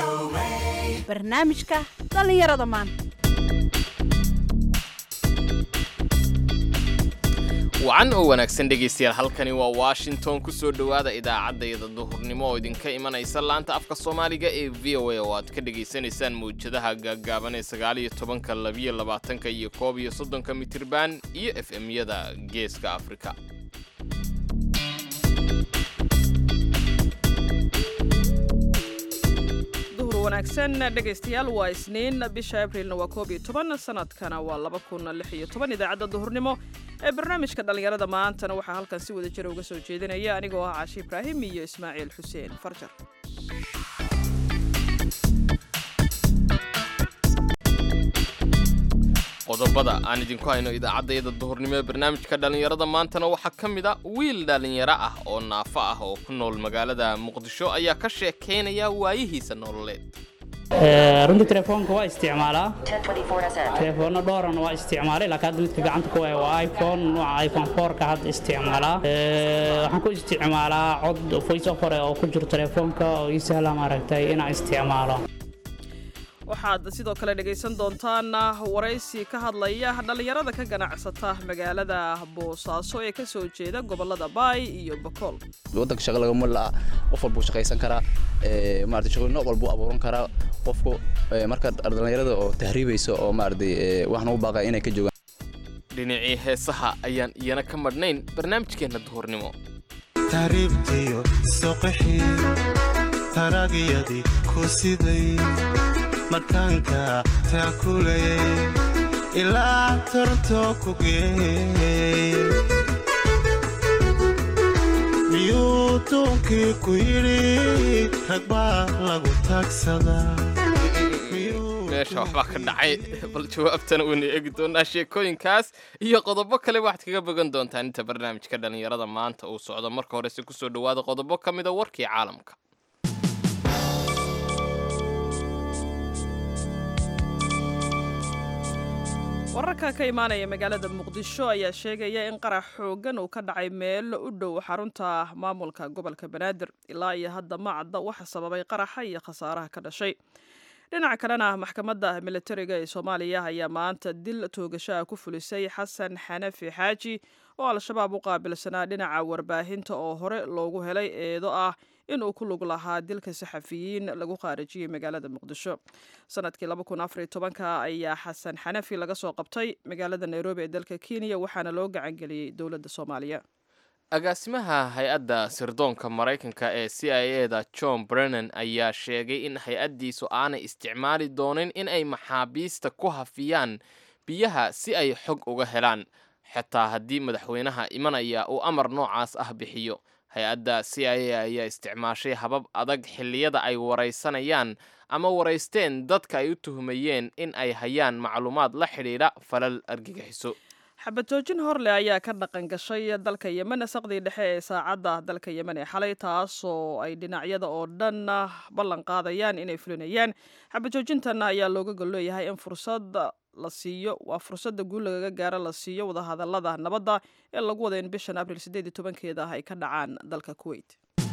barnaamijka dhallinyarada maanta wacan oo wanaagsan dhegaystayaal halkani waa washington ku soo dhowaada idaacaddayda duhurnimo oo idinka imanaysa laanta afka soomaaliga ee v o a oo aad ka dhegaysanaysaan mawjadaha gaaggaaban ee sagaaliyo tobanka labiyo labaatanka iyo koob iyo soddonka mitirban iyo f m-yada geeska afrika duhur wanaagsan dhegaystayaal waa isniin bisha abrilna waa koob iyo toban sanadkana waa laba kun lix iyo toban idaacadda duhurnimo ee barnaamijka dhallinyarada maantana waxaa halkan si wada jira uga soo jeedinaya anigoo ah caashi ibraahim iyo ismaaciil xuseen farjar qodobada aan idinku hayno idaacaddayada duhurnimo ee barnaamijka dhallinyarada maantana waxaa ka mid a wiil dhallinyaro ah oo naafo ah oo ku nool magaalada muqdisho ayaa ka sheekaynaya waayihiisa nololeed runtii telefoonka waa isticmaalaa telefoonno dhooran waa isticmaalay laakiin hadda midka gacanta ku haya waa iphone nooca iphone fourka hadda isticmaalaa waxaan ku isticmaalaa cod voice over oo ku jiro telefoonka oo ii sahla maaragtay inaan isticmaalo waxaad sidoo kale dhegaysan doontaan waraysi ka hadlaya dhallinyarada ka ganacsata magaalada boosaaso ee ka soo jeeda gobolada baay iyo bakool wadanka shaqa lagama la'a qof walbuu shaqaysan karaa maarata shaqooyin nooc walbuu abuuran karaa qofku marka dhallinyarada oo tahriibaysa oo maaragtay waxaan ugu baaqaya inay ka joogaan dhinacii heesaha ayaan iyana ka madhnayn barnaamijkeenna duhurnimo tahriibtiyo soqixii taragyadii ku siday markaanka taakulayay ilaa torto ku geeyey miyuu duunkii ku yidhi rag baa lagu taagsadaa meesha waxbaa ka dhacay bal jawaabtana waynu eegi doonaa sheekooyinkaas iyo qodobo kale waxaad kaga bogan doontaan inta barnaamijka dhallinyarada maanta uu socdo marka horese kusoo dhowaada qodobo ka mida warkii caalamka wararka ka imaanaya magaalada muqdisho ayaa sheegaya in qarax xoogan uu ka dhacay meel u dhow xarunta maamulka gobolka banaadir ilaa iyo hadda ma cadda waxa sababay qaraxa iyo khasaaraha ka dhashay dhinaca kalena maxkamadda militariga ee soomaaliya ayaa maanta dil toogashaha ku fulisay xasan xanafi xaaji oo al-shabaab u qaabilsanaa dhinaca warbaahinta oo hore loogu helay eedo ah in uu ku lug lahaa dilka saxafiyiin lagu qaarajiyey magaalada muqdisho sanadkii ayaa xasan xanafi laga soo qabtay magaalada nairobi ee dalka kenya waxaana loo gacangeliyey dowladda soomaaliya agaasimaha hay-adda sirdoonka maraykanka ee c i e da john brennan ayaa sheegay in hay-addiisu aanay isticmaali doonin in ay maxaabiista ku hafiyaan biyaha si ay xog uga helaan xitaa haddii madaxweynaha imanaya uu amar noocaas ah bixiyo hay-adda c i a ayaa isticmaashay habab adag xilliyada ay waraysanayaan ama waraysteen dadka ay u tuhmayeen in ay hayaan macluumaad la xidhiidha falal argagixiso xabadjoojin horleh ayaa ka dhaqan gashay dalka yemen saqdii dhexe ee saacadda dalka yemen ee xalay taasoo ay dhinacyada oo dhan ballan qaadayaan inay fulinayaan xabadjoojintan ayaa looga golleeyahay in fursad la siiyo waa fursadda guul lagaga gaaro la siiyo wadahadallada nabadda ee lagu wada in bishan abril sideed iyo tobankeeda ah ay ka dhacaan dalka kuwait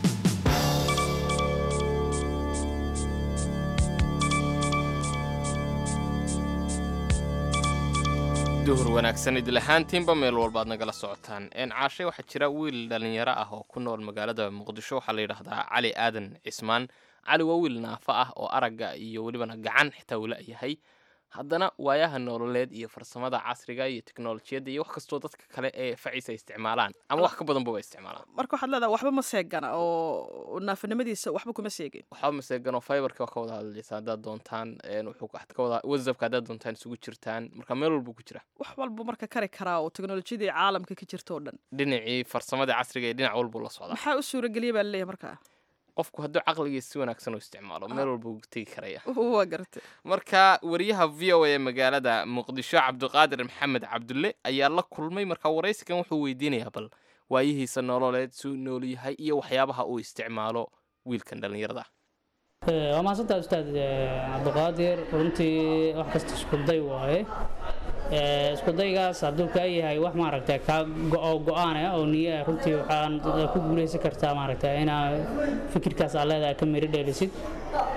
duhur wanaagsan idil ahaantiinba meel walbaad nagala socotaan een caashay waxaa jira wiil dhallinyaro ah oo ku nool magaalada muqdisho waxaa la yidhaahdaa cali aadan cismaan cali waa wiil naafo ah oo aragga iyo welibana gacan xitaa wula yahay haddana waayaha nololeed iyo farsamada casriga iyo teknolojiyadda iyo wax kastoo dadka kale ee faciisa ay isticmaalaan ama wax ka badanba waa isticmaalaan marka waxaad leedaha waxba ma seegana oo naafanimadiisa waxba kuma seegin waxba maseegano fiberka waa ka wada hadlaysa haddaad doontaan wuxuu ka wada whatsappka haddaad doontaan isugu jirtaan marka meel walbuu ku jira wax walbu marka kari karaa oo teknolojiyadii caalamka ka jirta oo dhan dhinacii farsamada casriga ee dhinac walbuu la socdaa maxaa u suurageliya baa laleeyahay markaa qofku hadduu caqligiisa si wanaagsan u isticmaalo meel walba uu tegi karaya waa gartay marka wariyaha v o a ee magaalada muqdisho cabdiqaadir maxamed cabdulle ayaa la kulmay marka waraysigan wuxuu weydiinayaa bal waayihiisa nololeed suu nool yahay iyo waxyaabaha uu isticmaalo wiilkan dhallinyarada waa mahadsantaa ustaad cabdiqaadir runtii wax kasta iskuday waaye iskudaygaas hadduu kaa yahay wax maaragta kaa go- go-aan ah oo niya ah, runtii waxaan ku guulaysan kartaa maaragta inaa fikirkaas aa leedahay ka miri dhelisid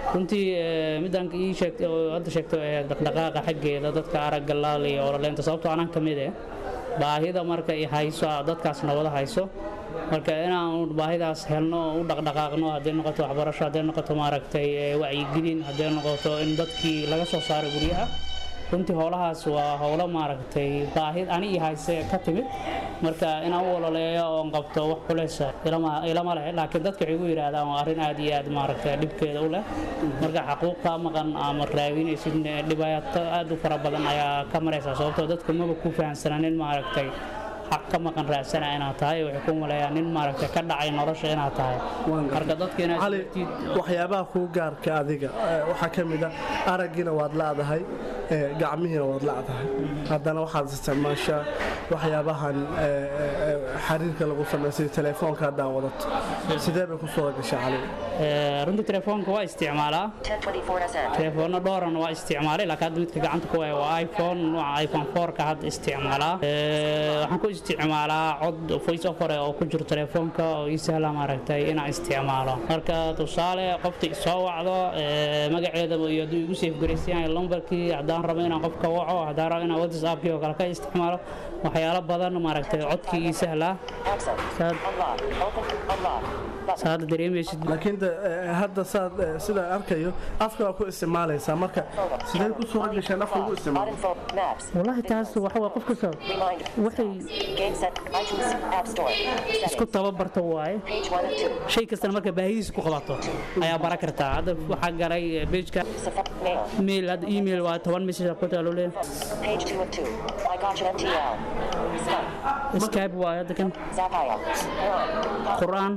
runtii eh, midaan ii sheegtay oo hadda sheegto ee dhaqdhaqaaqa xaggeeda dadka aragga laal iyo ololaynta sababtoo anaan ka mid eh baahida marka i hayso dadkaas nabada hayso marka inaan baahidaas helno oo u dhaqdhaqaaqno hadday noqoto waxbarasho hadday noqoto maaragtay eh, wacyigelin hadday noqoto in dadkii laga soo saaro guryaha runtii howlahaas waa howlo maaragtay baahi ani i hayse ka timid marka inaan u ololeeyo oon qabto wax culeysa ilama ilama leh laakiin dadka waxay igu yidhaahdaan waa arrin aad iyo aad maaragtay dhibkeeda u leh marka xaquuq kaa maqan ama raadinaysid dhibaato aad u fara badan ayaa ka maraysaa sababtoo dadka maba ku fahamsanaa nin maaragtay xaq ka maqan raadsana inaad tahay waxay ku maleeyaan nin maaragtay ka dhacay nolosha inaad tahay marka dadka inaad cali jirtid waxyaabaha kuu gaarka adiga eh, waxaa ka mid a araggiina waad laadahay eh, gacmihiina waad laadahay haddana waxaad isticmaashaa waxyaabahan eh, eh, eh, xiriirka lagu sameeyo sida telefoonka haddaa wadato sidee bay ku soo gashaa cali Eh, runtii telefoonka waa isticmaalaa 1024 SM. telefoona dhooran waa isticmaalay laakiin hadda midka gacanta ku haya waa iphone nooca iphone 4 ka hadda isticmaalaa Eh, waxaan ku isticmaalaa cod voice over oo ku jiro telefoonka oo ii sahla maaragtay inaan isticmaalo marka tusaale qofta isoo wacdo eh, magaceeda iyo hadduu igu safe garaysan yahay lambarkii haddaan rabo inaan qofka waco haddaan rabo inaan whatsappkii oo kale ka isticmaalo waxyaalo badan maaragtay codkii ii sahlaa Access. saad Unlock. Open. Unlock. Button. saad dareemaysid laakiin de, eh, hadda saad eh, sidaan arkayo afka waa ku isticmaalaysaa marka sidee ku soo gasheen afka ugu isticmaalo Info. Maps. والله taas waxa waa qof kasta Reminder. waxay Game set. iTunes. App Store. isku Settings. tababarta waaye Page 1 of 2. shay kastana marka baahidiisa ku qabato ayaa bara kartaa hadda waxaa galay bejka Safari. Mail. mail hadda email waa toban message ku taalo le Page 2 of 2. I got you MTL. Skype. skype waaye hadda kan Zapier. Quran. qur'aan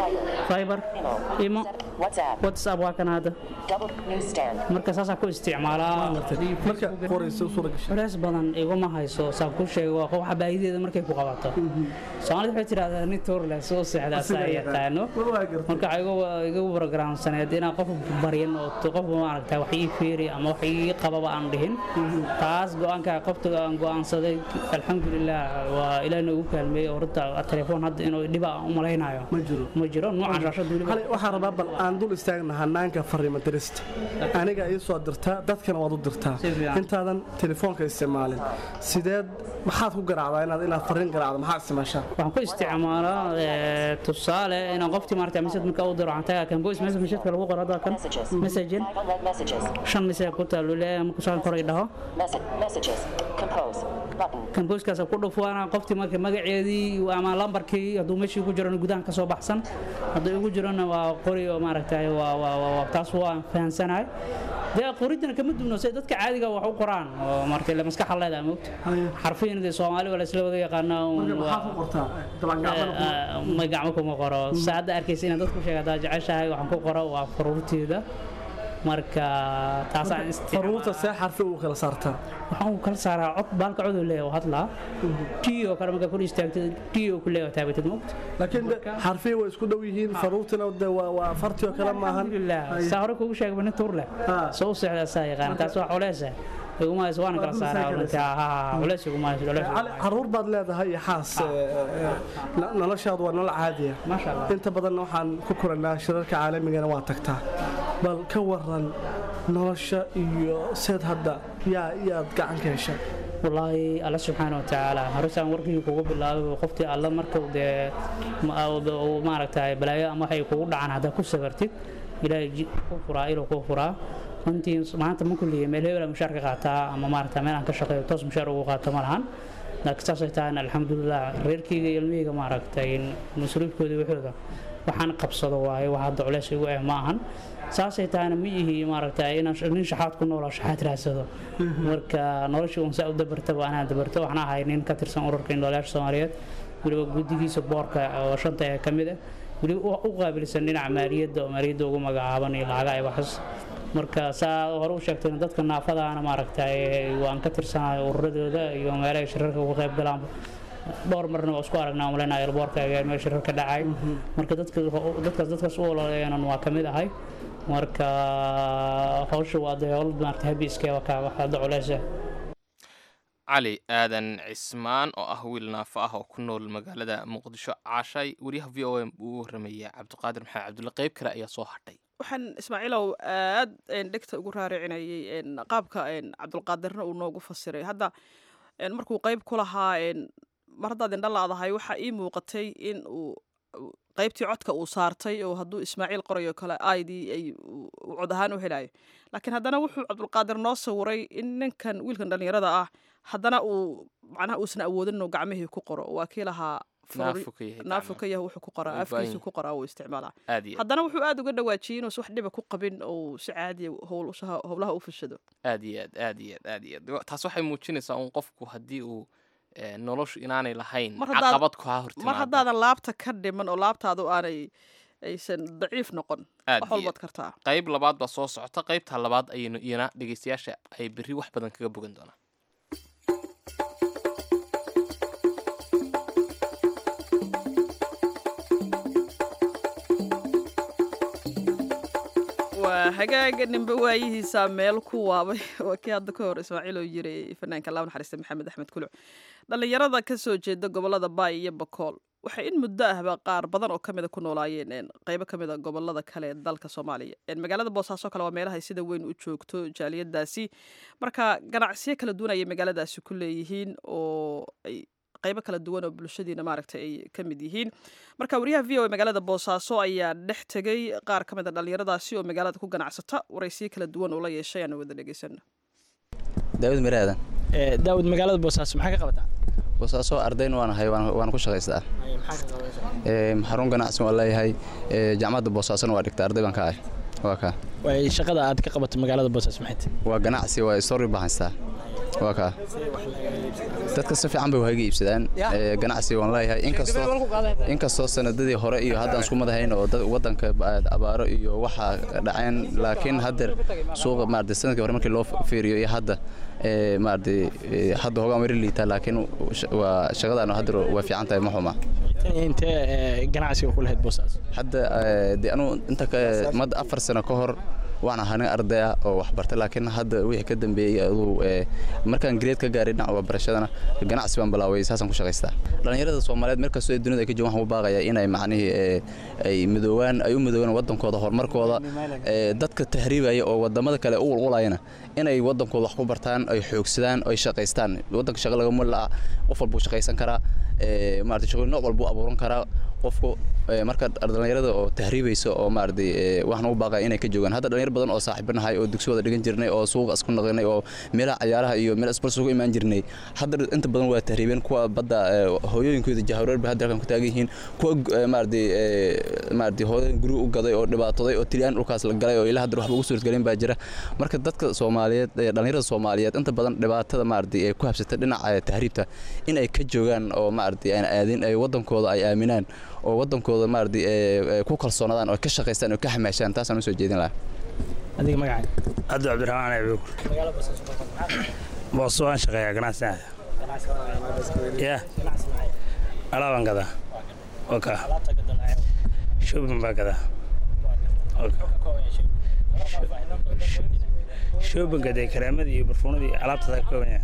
Viber. fiber Imo. imo WhatsApp. whatsapp waa kan hadda Double newsstand. marka saasaa ku isticmaalaa marka qoraysa u suura gashay culays badan iguma hayso saan ku sheego waa waxa baahideeda markay ku qabato soomaalida waxay tidhahdaa nin toor leh soo seexda asaa yaqaano war waa gartay marka waxaa igu- igu programsaneed inaan qof baryan oo t- qof maaragta wax ii fiiri ama wax ii qababa aan dhihin taas go-aanka qofta aan go-aansaday alxamdulilah waa ilaah noogu kaalmeeyey oo runta telefoon hadda inuu dhiba aan u malaynayo ma jiro ma jiro noocan shaashada weliba cali waxaan rabaa bal aan dul istaagna hanaanka fariimo dirista aniga ii soo dirtaa dadkana waad u dirtaa Si fiican. intaadan telefoonka isticmaalin sideed maxaad ku garaacdaa inaad inaad fariin garaacdo maxaad isticmaashaa waxaan ku isticmaalaa eh, tusaale inaan qoftii maaragta message marka u diro waxaan tagaa kan voice message messageka lagu qoro hadda kan Messages. messaging Five unread messages. shan message ku taalo leeyahay markuu saan kor i dhaho Message. Messages. Compose. Button. kan booskaas ku dhufuana qoftii marka magaceedii ama lambarkii hadduu meeshii ku jirona gudahan ka soo baxsan hadduu igu jirona waa qori oo maaragtay waa waa waa waa- taas waan fahansanahay dee qoridana kama duwno say dadka caadiga wax u qoraan oo marka la maskaxa leedahay moogta xarfiin dee soomaali waa la isla wada yaqaanaa uun marka maxaad ku waa- qortaa dabangacmana ku Eh, eh, ma gacmo kuma qoro saacadda arkaysa inaad dadku sheega haddaad jeceshahay waxaan ku qoro waa faruurteeda marka taasaan faruurta isticmaalaa see xarfi ugu kala saartaa waxaan ku kala saaraa cod baalka coduu leeyahay oo hadlaa tii oo kale markaa kor istaagtid tii oo ku leeyahay taabatid moogta laakiin de xarfii way isku dhow yihiin faruurtina de waa waa farti oo kale maahan alxamdulilah saa hore kugu sheegba nin tuur leh Ha. soo u seexdaa saa yaqaan taas waa culeesa iguma hayso waana kala Waa dul saaraa saa runtii ha ha culeys iguma hayso culeys iguma cali caruur baad leedahay iyo xaas eh, eh, no- noloshaadu waa nolol caadiya maasha allah inta badanna waxaan ku kulanaa shirarka caalamigana waa tagtaa bal ka waran nolosha iyo seed hadda yaa yaad gacan ka hesha wallaahi alla subxaana wa tacaala horusaan warkii kugu bilaabay qoftii alla marka dee ma- uu maaragtay balaayo ama waxay kugu dhacaan haddaa ku sabartid ilaahay ji- ku furaa iluu ku furaa runtii maanta ma kulliye meel hebela mushaar ka qaataa ama maaragta meel aan ka shaqeeyo toos mushaar ugu qaato ma lahan laakiin saasay tahay alxamdulilah reerkeyga iyo ilmihayga maaragtay masruufkooda waxooda waxaan qabsado waaye wax hadda culeys igu eh ma ahan saasay tahayna ma ihi maaragtay inaan sh- nin shaxaad ku nooloo shaxaad raadsado marka noloshii un saa u dabartaba anaa dabarto waxaan ahay nin ka tirsan ururka indhoolayaasha soomaaliyeed weliba guddigiisa boorka oo shanta ee ka mid ah weliba u- u qaabilsan dhinaca maaliyadda oo maaliyadda ugu magacaaban iyo lacaga ay waxas marka saa hore u sheegtay dadka naafadaana maaragtay waan ka tirsanahay ururadooda iyo meelaha shirarka uga qayb galaan dhowr marna waa isku aragnaa umaleynaya elboorka ayaa meel shirar ka dhacay marka dadka dadkaas dadkaas u ololeeyana waa ka mid ahay marka hawsha waa dee howl maarata habiiskeeba ka wax hadda culeysa cali aadan cismaan oo ah wiil naafo ah oo ku nool magaalada muqdisho caashay wariyaha v o m uu warramaya cabdiqaadir maxamed cabdulle qayb kale ayaa soo hadhay waxaan ismaaciilow aad een, dhegta ugu raaricinayay een, qaabka een, cabdulqaadirna uu noogu fasiray hadda een, markuu qeyb ku lahaa een, mar haddaad indha laadahay waxaa ii muuqatay in uu uu- qeybtii codka uu saartay oo hadduu ismaaciil qorayo kale aidii ay uu- uu cod ahaan u helayo laakiin haddana wuxuu cabdulqaadir noo sawiray in ninkan wiilkan dhallinyarada ah haddana uu macnaha uusan awoodin inuu gacmihii ku qoro waa kii lahaa fururi- naafu ka yahay naafu gacmaha. ka yahay wuxuu ku qoraa Way baahan afkiisu ku qoraa uu isticmaalaa aad iyo haddana wuxuu aad uga dhawaajiyey inuusan wax dhiba ku qabin oo si caadiya howl howlaha u fashado aad iyo aad aad iyo aad aad iyo aad taas waxay muujinaysaa un qofku haddii uu eh, noloshu inaanay lahayn Mar haddaad- caqabad ku haa mar hortimaada haddaadan laabta ka dhiman oo laabtaadu aanay aysan daciif noqon aad wax iyo walbaad kartaa qayb labaad baa soo socota qaybta labaad ayaynu iyana dhegeystayaasha ay berri wax badan kaga bogan doonaan waa hagaaga nimbe waayihiisa meel ku waabay waa kii hadda ka hor ismaaciil oo yiri fanaanka laa naxariista maxamed axmed kuluc dhallinyarada ka soo jeeda gobolada baay iyo bakool waxay in muddo ahba qaar badan oo kamida ku noolaayeen een, qaybo kamida gobolada kale ee dalka soomaaliya Een, magaalada boosaaso kale waa meelahay sida weyn u joogto jaaliyadaasi marka ganacsiyo kala duwan ayay magaaladaasi ku leeyihiin oo ay qaybo kala duwan oo bulshadiina maaragtay ay ka mid yihiin marka wariyaha v o a magaalada boosaaso ayaa dhex tegay qaar ka mid a dhallinyaradaasi oo magaalada ku ganacsata waraysiyo kala duwan oo la yeeshay aan wada dhegeysano daawud miraadan daawud magaalada boosaaso maxaa ka qabataa boosaaso ardayn waan ahay waan waan ku shaqaystaa Ee, xarun ganacsi waan leeyahay ee, jaamacadda boosaasona waa dhigta arday baan ka ahay waa kaa Waay, shaqada aad ka qabato magaalada boosaaso maxay tahay waa ganacsi waa story baan haystaa waa kaa dadka si fiican bay waaga iibsadaan Ee, ganacsi waan leeyahay inkastoo inkastoo sanadadii hore iyo haddaan isku madahayn oo dad wadanka ba- abaaro iyo waxa dhaceen laakiin haddeer suuqa maarata sanadkii hore markii loo fiiriyo iyo hadda ee, maarata ee, hadda hogaan wari liitaa laakiin sh- waa shaqadaan haddeer waa fiican tahay ma xuma tan iyo intee ee, ganacsiga ku lahayd boosaaso hadda ee, dee anuu inta ka mad afar sano ka hor waan ahaa nin arday ah oo wax bartay laakiin hadda wixii ka dambeeyey aduu ee, markaan grade ka gaaray dhinaca waxbarashadana ganacsi baan bilaaway saasaan ku shaqaystaa dhallinyarada soomaaliyeed meel kastoo ay dunida ay ka joogaan waxaan u baaqayaa inay macnihii ee, ay midoowaan ay u midoowaan wadankooda horumarkooda ee, dadka tahriibaya oo wadamada kale u ulqulayana inay wadankooda wax ku bartaan ay xoogsadaan ay shaqaystaan wadanka shaqa laga mul la'a qof walbuu shaqaysan karaa ee, maarata shaqooyin nooc walbuu abuuran karaa qofku ee, marka dhallinyarada oo tahriibaysa oo maaragtay ee, waxaan ugu baaqaya inay ka joogaan hadda dhalinyar badan oo saaxiibo nahay oo dugsigooda dhigan jirnay oo suuqa isku naqinay oo meelaha cayaaraha iyo meel isbarsi ugu imaan jirnay hadda inta badan waa tahriibeen kuwa badda ee, hooyooyinkooda jahwareer bay hadda halkan ku taagan yihiin kuwa ee, maaragtay ee, maaragtay hooyooyin guri u gaday oo dhibaatoday oo tilyaan dhulkaas la galay oo ilaa hadda waxba ugu suurtagelin baa jira marka dadka soomaaliyeed ee, dhallinyarada soomaaliyeed inta badan dhibaatada maaragtay ee ku habsata dhinaca ee, tahriibta in ay ka joogaan oo maaragtay aan aadin ay wadankooda ay aaminaan oo wadankooda maaragtay ee, ee, ku kalsoonaadaan oo ka shaqaystaan oo ka xamaashaan taasaan usoo jeedin lahaa adiga magacaaga cabdi cabdiraxmaan abuukur magaalada boosaaso ka qabataa booso waan shaqeeyaa ganacsiga ya alaabaan gadaa oka alaabta gadalaya shopping baa gadaa shoppinga dee kareemadii iyo barfuunadii alaabtaada ka kooban yahay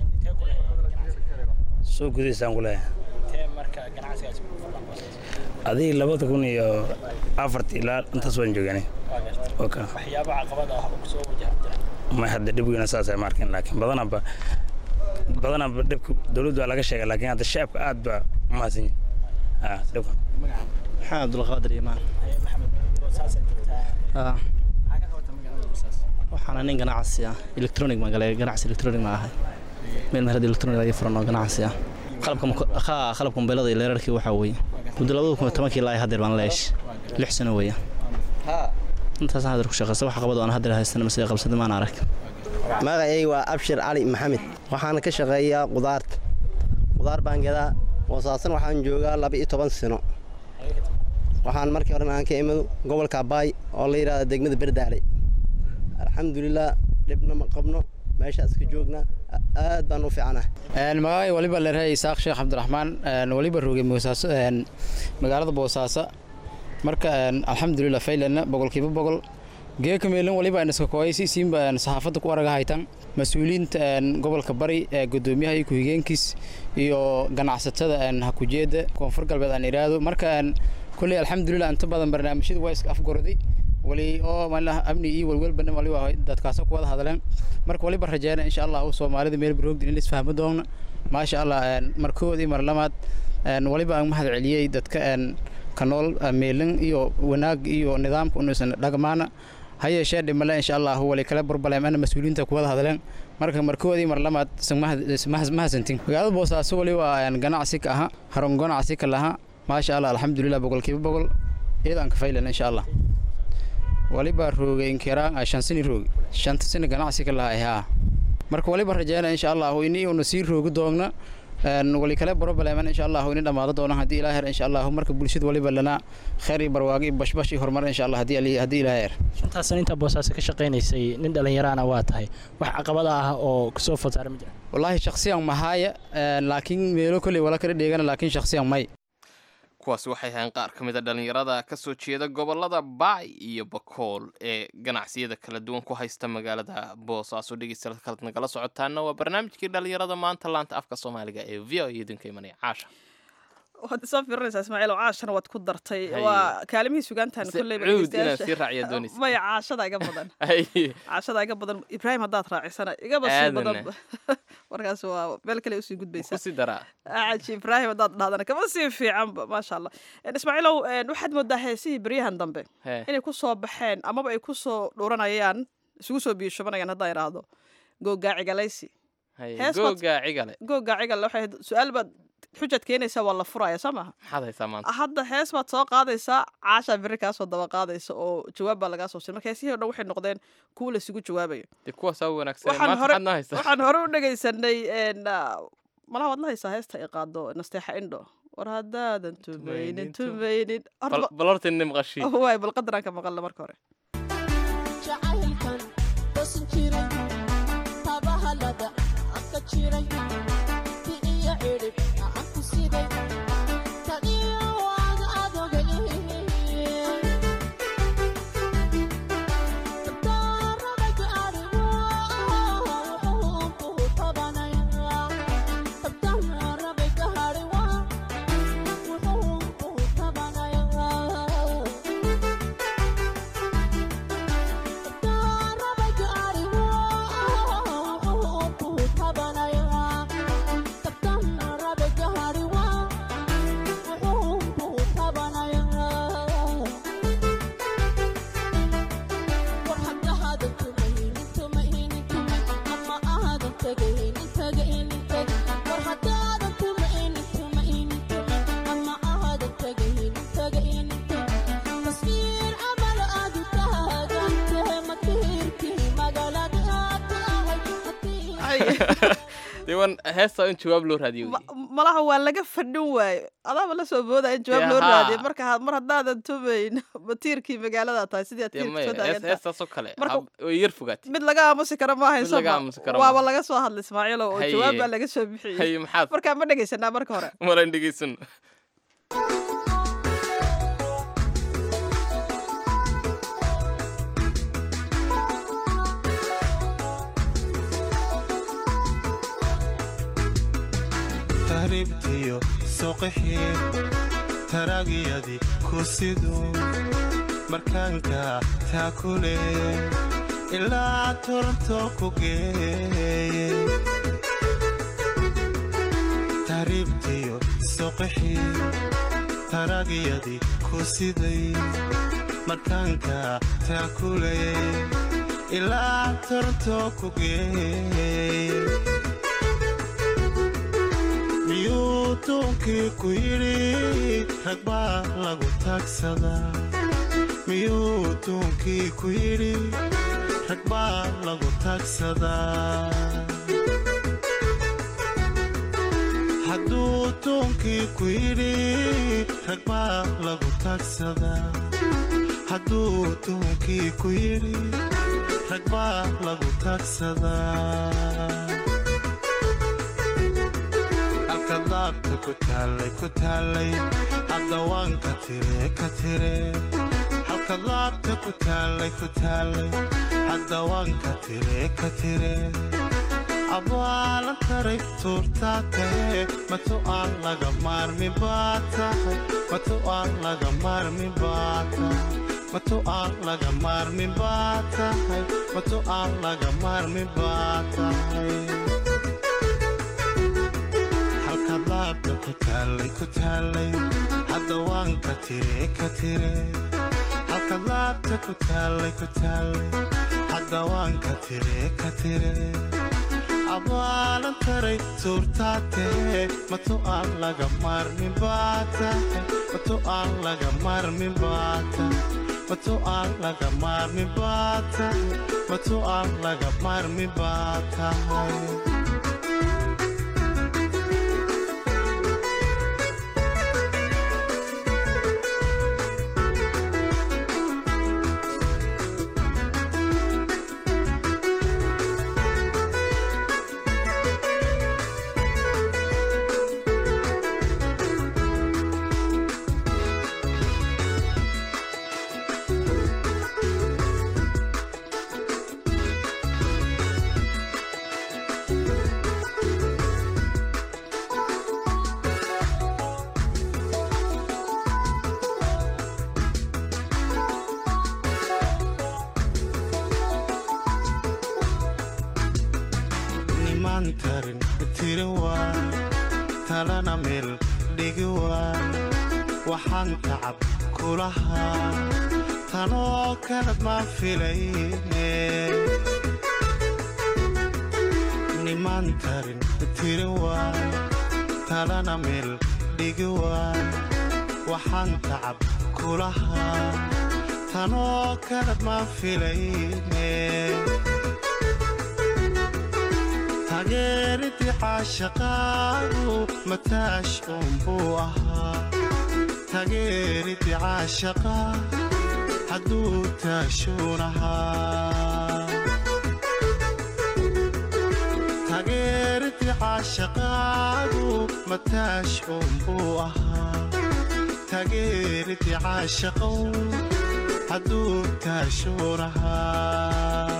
soo gudaysaan ku leeyahay intee marka ganacsigaasi ku fadlan boosaaso adii labada kun iyo afartii ilaa intaas waan joogani waa gartay oka waxyaaba caqabada ah oo kusoo wajahda ma hadda dhibgiina saasay markin laakiin badanaba badanaba dhibka dowladdu waa laga sheegay laakiin hadda shacabka aad baa u mahadsan yihin ha dhibka maxamed abdulqaadir imaan maxamed boosaaso joogtaa Ah, maxaa ka qabata magaalada boosaaso waxaana nin ganacsi ah electronic ma galay ganacsi electronic ma ahay meel meherad electronic laga furan oo ganacsi ah qalabka mako- haa qalabka mobilada iyo leerarkii waxaa weeye muddo labada kun iyo tobankii ilaa haddeer baan leesh lix sano weeye intaasaan haddeer ku shaqaysta wax qabad oo aan haddeer haystana mase qabsada maan arag magacayga waa abshir cali maxamed waxaana ka shaqeeyaa qudaarta qudaar baan gadaa boosaasan waxaan joogaa laba iyo toban sano waxaan markii horena aan ka imado gobolka abaay oo la yidhahda degmada berdaale alxamdulilah dhibna ma qabno meeshaas ka joognaa aad baan u fiicanahay magacay waliba leerahay isaaq sheekh cabdiraxmaan waliba roogay boosaaso magaalada boosaaso marka alxamdulilah faylana boqolkiiba boqol geeka meelin waliba iska kooyaysi siinba saxaafadda ku araga haytan mas-uuliyiinta gobolka bari ee gudoomiyaha iyo ku-xigeenkiis iyo ganacsatada hakujeeda koonfur galbeed aan iraahdo marka kulley alxamdulilah inta badan barnaamijyada waa iska afgorday wali oo malaha amni iyo walwalbana wali waa dadkaasoo ku wada hadleen marka waliba rajeyna insha allah uu soomaalida meel baroogdin in isfahmo doona maasha allah markoodii mar lamaad waliba aan mahad celiyey dadka ka nool meelin iyo wanaag iyo nidaamka unuusan dhagmaana ha yeeshee dhimale insha allah wali kale burbaleem ana mas-uuliyiinta ku wada hadleen marka markoodii mar lamaad mahadsantin magaalada boosaaso wali waa ganacsi ka aha harun ganacsi ka laha maasha allah alxamdulilah boqolkiiba boqol iyadaan ka faylan insha allah waliba roogay inkiraan shan sini roogi shanta sini ganacsi ka laha haa marka waliba rajeyna insha allahu ini una sii roogi doogna wali kale brobleman insha allahu ini dhammaado doona haddii ilaa her insha allahu marka bulshada waliba lana khayr iyo barwaaqo iyo bashbash iyo horumar insha allah haddii haddii ilaa her shantaas intaa boosaaso ka shaqaynaysay nin dhallinyaraana waa tahay wax caqabada ah oo kusoo fasaara ma jira wallaahi shakhsiyan mahaya laakiin meelo kolley wala kala dheegana laakiin shakhsiyan may kuwaasi waxay ahayn qaar ka mid a dhallinyarada ka soo jeeda gobollada baay iyo bakool ee ganacsiyada kala duwan ku haysta magaalada boosaaso dhegeystayaal kalad nagala socotaana waa barnaamijkii dhallinyarada maanta laanta afka soomaaliga ee v o iyo idinka imanaya caasha waad isoo fiirinaysaa ismaaciil oo caashana waad ku dartay waa kaalimihii sugaantan kolleyba cuud inaad sii raaciya doonaysa maya caashada iga badan caashada iga badan ibraahim haddaad raacisana igaba sii badan markaas waa meel kale usii gudbaysaa kusii daraa caji ibraahim haddaad dhahdana kama sii fiicanba maasha allah ismaaciilow waxaad moodaa heesihii beryahan dambe inay ku soo baxeen amaba ay ku soo dhuranayaan isugu soo biyushubanayaan haddaan idhaahdo googaacigalaysi googacigale googacigale waxay su-aal baad xujaad keenaysaa waa la furaya soo maaha maxaad haysaa maanta hadda hees baad soo qaadaysaa caashaa beri kaasoo daba qaadaysa oo jawaab baa lagaa soo sir marka heesihii o dhan waxay noqdeen kuwa laysugu jawaabayo dee kuwaasaa wanaagsan maanta maxaad noo haysaa waxaan hore u dhegaysanay malaha waad la haysaa heesta ay qaado nasteexa indho war haddaadan tumaynin tumaynin bal horta ina maqashii waay bal qadaraan ka maqalna marka hore diwan heesta in jawaab loo raadiyo malaha waa laga fadhin waayo adaaba la soo boodaya in jawaab loo raadiyo marka mar haddaadan tumayn batiirkii magaalada tahay sidii aad heestaasoo kale way yar fogaatay mid laga aamusi kara ma hayso waaba laga soo hadlay ismaaciilo oo jawaab baa laga soo bixiyey marka ma dhegaysanaa marka hore maran dhegaysano tahribtiyo soqixii taraagiyadii ku siduu markaanka taakule ilaa toronto ku geeye tahribtiyo soqixii taraagiyadii ku siday markaanka taakule ilaa toronto ku geeye miyuu duunkii ku yidhi rag baa lagu taagsadaa miyuu duunkii ku yidhi rag baa lagu taagsadaa hadduu duunkii ku yidhi rag baa lagu taagsadaa hadduu duunkii ku yidhi rag baa lagu taagsadaa daabta ku taallay ku taallay haddawaan ka tire ka tire halka daabta ku taallay ku taallay haddawaan ka tire ka tire abaalan taray tuurtaa tahe matu aan laga maarmi baa tahay matu aan laga maarmi baa tahay matu aan laga maarmin baa tahay matu aan laga maarmin baa tahay halkaad laabta ku taallay ku taallay hadda waan ka tire ka tire halkaad laabta ku taallay ku taallay hadda waan ka tire ka tire abaalan taray suurtaa tahe matu aan laga maarmin baa tahay matu aan laga maarmin baa tahay matu aan laga maarmin baa tahay matu aan laga maarmin baa tahay nimaan tarin tiri waa talana meel dhigi waa waxaan tacab kulahaa tanoo kalad maa filayne nimaan tarin tiri waa talana meel dhigi waa waxaan tacab kulahaa tanoo kalad maa filayne tageeridii caashaqaagu mataash uunbuu ahaa tageeridii caashaqaa hadduu taashuun ahaa tageeridii caashaqaagu mataash uunbuu ahaa tageeridii caashaqow hadduu taashuun ahaa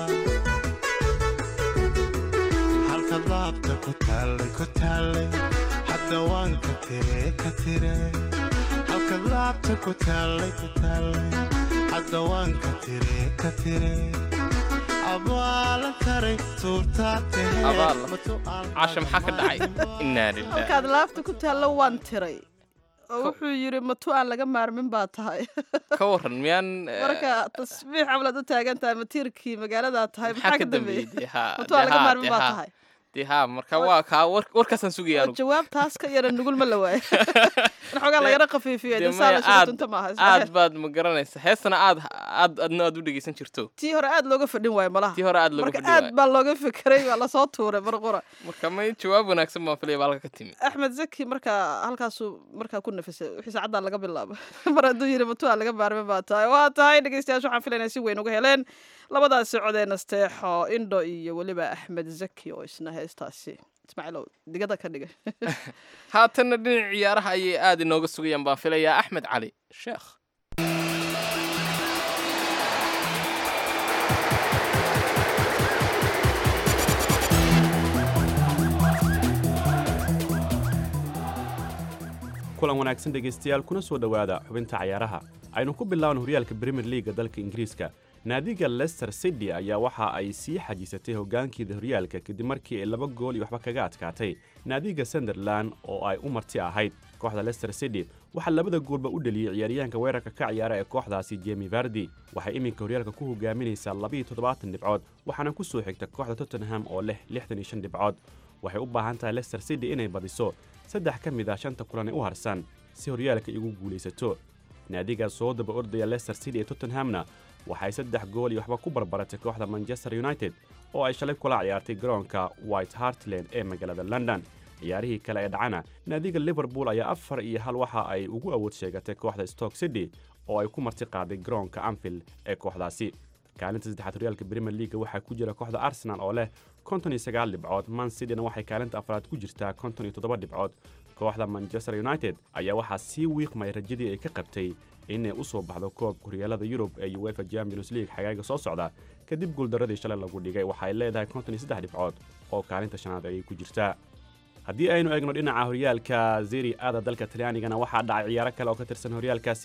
halkaad laabta ku taallay ku taallay hadda waan ka tire ka tire halkaad laabta ku taallay ku taallay hadda waan ka tire ka tire abaalan taray suurtaa tahe abaal casha maxaa ka dhacay innaa lilah halkaad laabta ku taallo waan tiray oo wuxuu yidhi matu aan laga maarmin baa tahay ka waran miyaan eh, marka tasbiix camlaad u taagan tahay matiirkii magaaladaa tahay maxaa ka dambeeyey dambeeyey dee haa matu aan dee laga haa, maarmin dee baa haa. tahay dee haa marka waa kaa war- warkaasaan sugaya oo anugu jawaab taas ka yara nugul ma la waayo in xoogaa lagara khafiifiyo dee dee saa maya la suga aad tunta maaha aad isla baad ma garanaysa heestana aad aad adna aad u dhegeysan jirto tii hore aad looga fadhin waayo malaha tii hore aad looga marka fadhi aad waayo baa looga fekeray waa lasoo tuuray mar qura marka may jawaab wanaagsan baan filaya baa halka ka timi axmed zaki markaa halkaasuu markaa ku nafisay wixii saacaddaa laga bilaabo mar hadduu yidhi matuaa laga maarmin baa tahay waa tahay dhegeystayaasha waxaan filaynaa si weyn uga heleen labadaasi codee nasteexo indho iyo weliba axmed zaki oo isna heestaasi ismaaciilow digada ka dhiga haatanna dhinac ciyaaraha ayay aad inooga sugayaan baan filayaa axmed cali sheekh kulan wanaagsan dhegaystayaal kuna soo dhowaada xubinta cayaaraha aynu ku bilaabna horyaalka brimier liiga dalka ingiriiska naadiga leicester city ayaa waxa ay sii xajiisatay hoggaankeeda horyaalka kadib markii ay laba gool iyo waxba kaga adkaatay naadiga sunderland oo ay u marti ahayd kooxda leicester city waxaa labada goolba u dheliyey ciyaaryahanka weerarka ka ciyaara ee kooxdaasi jemi vardi waxay iminka horyaalka ku hogaaminaysaa labiiyo toddobaatan dhibcood waxaana ku soo xigta kooxda tottenham oo leh lixdan iyo shan dhibcood waxay u baahan tahay leicester city inay badiso saddex ka mid ah shanta kulan ee u harsan si horyaalka igu guulaysato naadigaas soo daba ordaya leicester city ee tottenhamna waxay saddex gool iyo waxba ku barbaratay kooxda manchester united oo ay shalay kula ciyaartay garoonka white hartland ee magaalada london ciyaarihii kale ee dhacana naadiga liverpool ayaa afar iyo hal waxa ay ugu awood sheegatay kooxda stoke city oo ay ku marti qaaday garoonka anfield ee kooxdaasi kaalinta saddexaad horyaalka premier leaga waxaa ku jira kooxda arsenal oo leh konton iyo sagaal dhibcood man cityna waxay kaalinta afraad ku jirtaa konton iyo toddoba dhibcood kooxda manchester united ayaa waxaa sii wiiqmay rajadii ay ka qabtay inay u soo baxdo koobka horyaalada yurub ee uefa champions league xagaaga soo socda kadib guuldaradii shalay lagu dhigay waxay leedahay konton iyo saddex dhibcood oo kaalinta shanaad ayay ku jirtaa haddii aynu eegno dhinaca horyaalka zeri aada dalka talyaanigana waxaa dhacay ciyaaro kale oo ka tirsan horyaalkaasi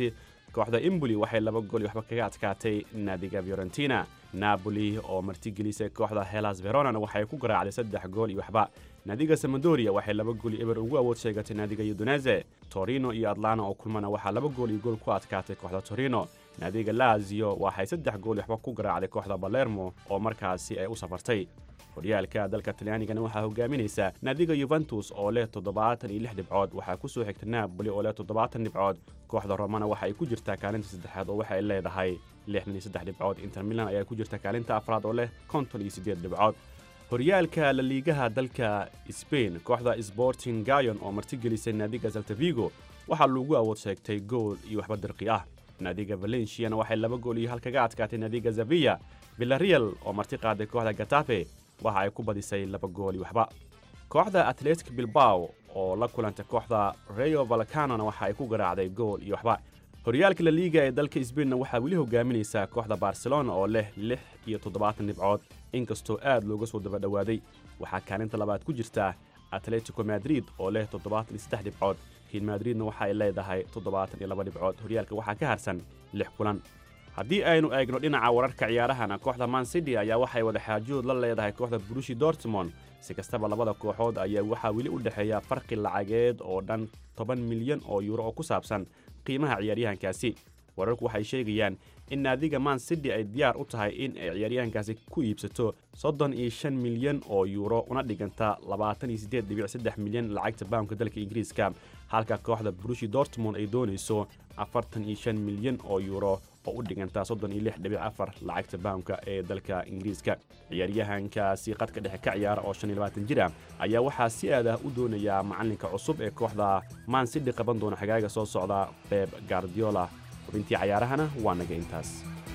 kooxda imboli waxay laba gool iyo waxba kaga adkaatay naadiga fiorentina napoli oo martigelisay kooxda helas veronana waxay ku garaacday saddex gool iyo waxba naadiga samadoria waxay laba gool iyo eber ugu awood sheegatay naadiga udunese torino iyo atlana oo kulmana waxaa laba gool iyo gool ku adkaatay kooxda torino naadiga lazio waxay saddex gool iyo waxba ku garaacday kooxda balermo oo markaasi ay u safartay horyaalka dalka talyaanigana waxaa hogaaminaysa naadiga yuventus oo leh toddobaatan iyo lix dhibcood waxaa ku soo xigta napoli oo leh toddobaatan dhibcood kooxda romana waxa ay ku jirtaa kaalinta saddexaad oo waxay leedahay lixdan iyo saddex dhibcood inter milan ayaa ku jirta kaalinta afraad oo leh konton iyo siddeed dhibcood horyaalka laliigaha dalka sbain kooxda sporting gayon oo martigelisay naadiga saltavigo waxaa lagu awood sheegtay gool iyo waxba dirqi ah naadiga valenciana waxay laba gool iyo hal kaga adkaatay naadiga zavilla villarreal oo marti qaaday kooxda gatafe waxa ay ku badisay laba gool iyo waxba kooxda atletic bilbao oo la kulantay kooxda rayo valcanona waxa ay ku garaacday gool iyo waxba horyaalka la liiga ee dalka sbainna waxaa weli hogaaminaysaa kooxda barcelona oo leh lix iyo toddobaatan dhibcood inkastoo aad looga soo daba dhowaaday waxaa kaalinta labaad ku jirta atletico madrid oo leh toddobaatan iyo saddex dhibcood real madridna waxa ay leedahay toddobaatan iyo laba dhibcood horyaalka waxaa ka harsan lix kulan haddii aynu eegno dhinaca wararka ciyaarahana kooxda man city ayaa waxay wadaxaajood la leedahay kooxda brushi dortmond si kastaba labada kooxood ayaa waxaa weli u dhexeeya farqi lacageed oo dhan toban milyan oo yuuro oo ku saabsan qiimaha ciyaaryahankaasi wararku waxay sheegayaan in naadiga man city ay diyaar u tahay in ay ciyaaryahankaasi ku iibsato soddon iyo shan milyan oo yuuro una dhiganta labaatan iyo siddeed dhibic saddex milyan lacagta baamka dalka ingiriiska halka kooxda brushi dortmond ay doonayso afartan iyo shan milyan oo yuuro oo u dhiganta soddon iyo lix dhibic afar lacagta baamka ee dalka ingiriiska ciyaaryahankaasi qadka dhexe ka ciyaara oo shan iyo labaatan jir ah ayaa waxaa si aad ah u doonayaa macalinka cusub ee kooxda man city qaban doona xagaaga soo socda beb gardiola xubintii cayaarahana waa naga intaas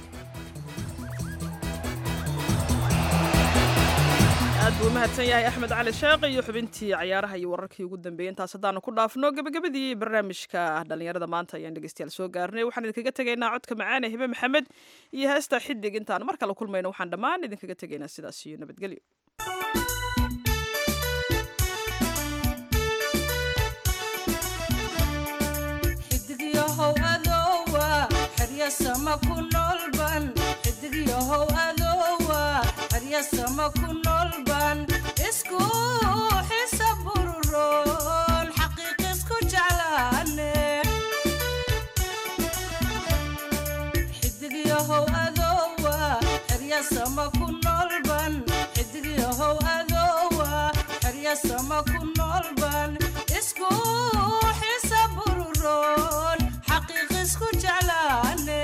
aad buu u mahadsan yahay axmed cali sheekh iyo xubintii cayaaraha iyo wararkii ugu dambeeyey intaas haddaanu ku dhaafno gebagabadii barnaamijka dhallinyarada maanta ayaan dhegeystayaal soo gaarnay waxaan idinkaga tegaynaa codka macaane hibe maxamed iyo heesta xidig intaan mar kale kulmayno waxaan dhammaan idinkaga tegaynaa sidaas iyo nabadgelyo xidigyahow adoowa xeryasama ku noolban xidigyahow adoowa xeryasama ku noolban isku xisa bururoon xaqiiq isku jeclaane xidigyahow adoowa xeryasama ku noolban xidigyahow adoowa xeryasama ku noolban isku xisa bururoon xaqiiq isku jeclaane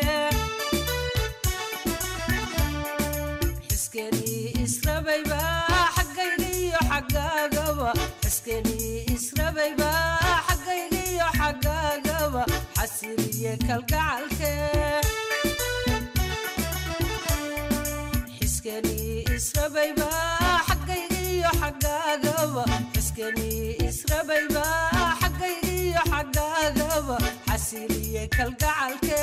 xiskenii israbayba xaggaygiyo xaggaagaba xiskenii israbayba xaggaygiyo xaggaagaba xasiliye kalgacalke xiskenii israbayba xaggaygiyo xaggaagaba xiskenii israbayba xaggaygiyo xaggaagaba xasiliye kalgacalke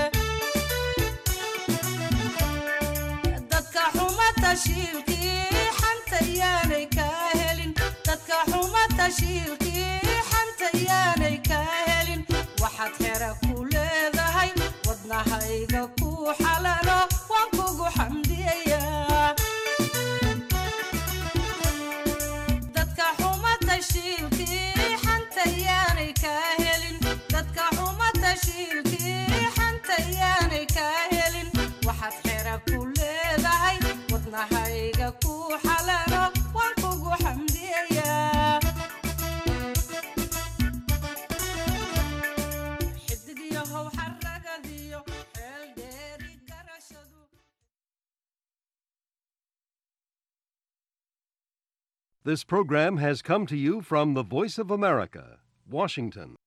dadka xuma tashiilkii xanta yaanay kaa helin dadka xuma tashiilkii xanta yaanay kaa helin waxaad xera ku leedahay wadnahayga ku xalalo waan kugu xamdiyayaa dadka xuma tashiilkii xanta yaanay kaa helin dadka xuma tashiilkii xanta yaanay kaa helin waxaad xera ku leedahay wadnahayga ku xalalo waan kugu xamdiyayaa xidigyahow xaragadiyo xeel dheeri garashadu This program has come to you from the Voice of America, Washington.